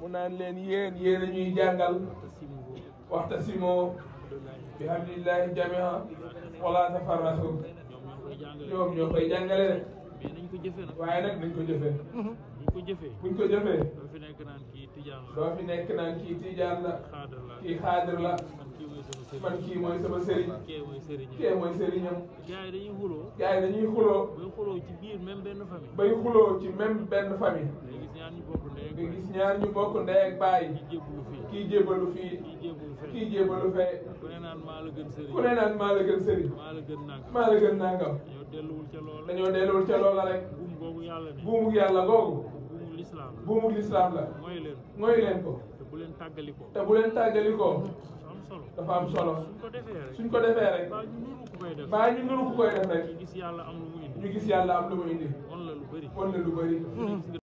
mu naan leen yéen yéen a ñuy jàngal waxta simo bi hamdulillahi jamia wala tafarrasu ñoom ñoo koy jàngale rek mais nañ ko jëfee nag waaye nag nañ ko jëfee buñ ko jëfee buñ ko jëfee doo fi nekk naan kii tijaan la doo fi nekk naan kii tijaan la xaadar la kii xaadir la man kii mooy sama sëriñ man kii mooy sama sëriñ kee mooy sëriñ kee mooy sëriñam gars yi dañuy xuloo gars yi dañuy xuloo bay xuloo ci biir même benn famille bay xuloo ci même benn famille day gis ñaar ñu bokk ndey ak nga baay. gis ñaar ñu bokk ndey ak baay kii jébbalu fii kii jébalu fii kii jébbalu fee kii jébalu fee ku ne naan maa la gën sëriñ ku ne naan maa la gën sëriñ maa la gën nangam maa la gën nangam yow delluwul ca loola dañoo delluwul ca loola rek buum googu yàlla ni buumu yàlla googu buumu lislaam la buumu lislaam la mooy leen mooy leen ko te bu leen tàggalikoo te bu leen tàggalikoo am solo dafa am solo suñ ko defee rek suñ ko defee rek baa ñu nuru ku koy def baa ñu nuru ku koy def rek ñu gis yàlla am lu mu indi ñu gis yàlla am lu mu indi won la lu bëri wan la lu bëri gis nga